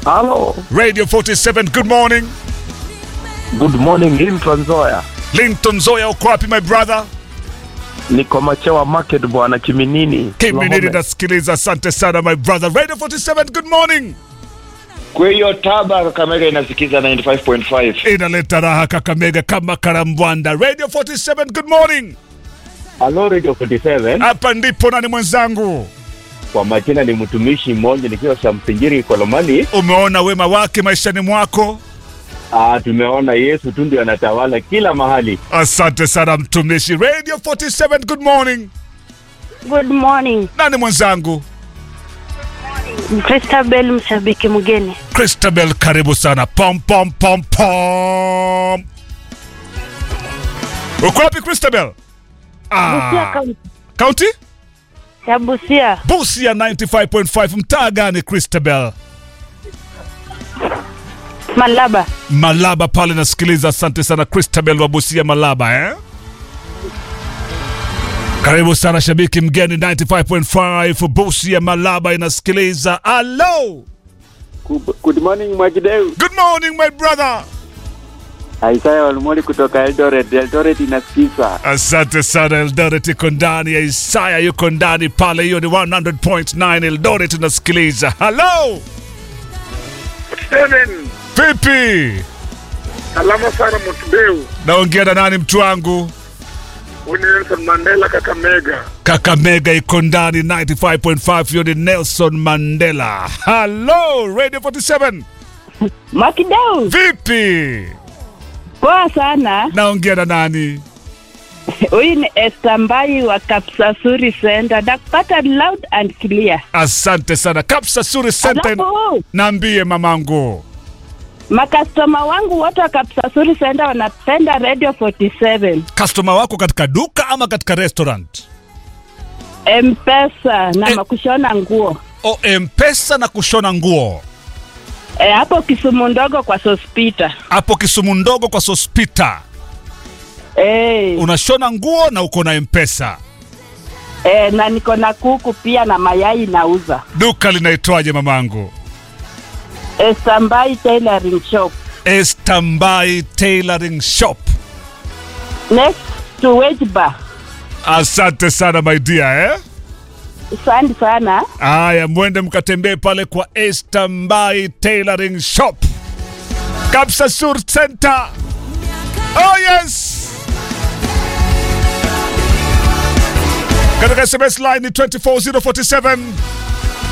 Halo, Radio 47, good morning. good morning Linton Zoya. Linton Zoya, uko wapi my brother? Niko Machewa Market bwana Kiminini. Kiminini Wahome. nasikiliza, asante sana my brother. Radio 47, good morning. Kwa hiyo Taba Kakamega inasikiza 95.5. Inaleta raha Kakamega kama karambwanda. Radio 47, good morning. Halo Radio 47 Hapa ndipo nani mwenzangu? kwa majina ni mtumishi mmoja nikiwa Shamsinjiri Kolomani. Umeona wema wake maishani mwako? Ah, tumeona Yesu tu ndio anatawala kila mahali. Asante sana mtumishi. Radio 47, good morning. Good morning. Nani mwenzangu? Christabel mshabiki mgeni. Christabel, karibu sana. Pom pom pom pom. Uko wapi Christabel? Busia Ah, kaunti county? ya Busia. Busia 95.5. Mtaa gani Christabel? Malaba. Malaba pale nasikiliza. Asante sana Christabel wa Busia Malaba eh? Karibu sana shabiki mgeni 95.5 Busia Malaba inasikiliza. Hello. Good morning Mwakideu. Good morning my brother. Isaya Walmoli kutoka Eldoret. Eldoret inasikiza. Asante sana Eldoret iko ndani ya Isaya yuko ndani pale, hiyo ni 100.9 Eldoret inasikiliza. Hello. Steven, Vipi? salama sana Mutubeu. Naongea na nani mtu wangu? Huyu ni Nelson Mandela Kakamega. Kakamega iko ndani 95.5, hiyo ni Nelson Mandela. Hello Radio 47. Makideu. Vipi? Poa sana. Naongea na nani? Huyu ni Esther Mbai wa Kapsasuri Center. Nakupata loud and clear. Asante sana. Kapsa Suri Center. Alafu Naambie mamangu. makastoma wangu wote wa Kapsasuri Center wanapenda Radio 47. Customer wako katika duka ama katika restaurant? M-Pesa na Eh. makushona nguo. O M-Pesa na kushona nguo. E, hapo Kisumu ndogo kwa Sospita. Hapo Kisumu ndogo kwa Sospita. E, Unashona nguo na uko na M-Pesa. e, na niko na kuku pia na mayai nauza. Duka linaitwaje mamangu? Esther Mbai Tailoring Shop. Estambai Tailoring Shop. Next to Wedge Bar. Asante sana my dear eh? Asante sana. Aya, mwende mkatembee pale kwa Estambai Tailoring Shop, Kapsa Sur Center. Oh yes! Katika SMS line ni 24047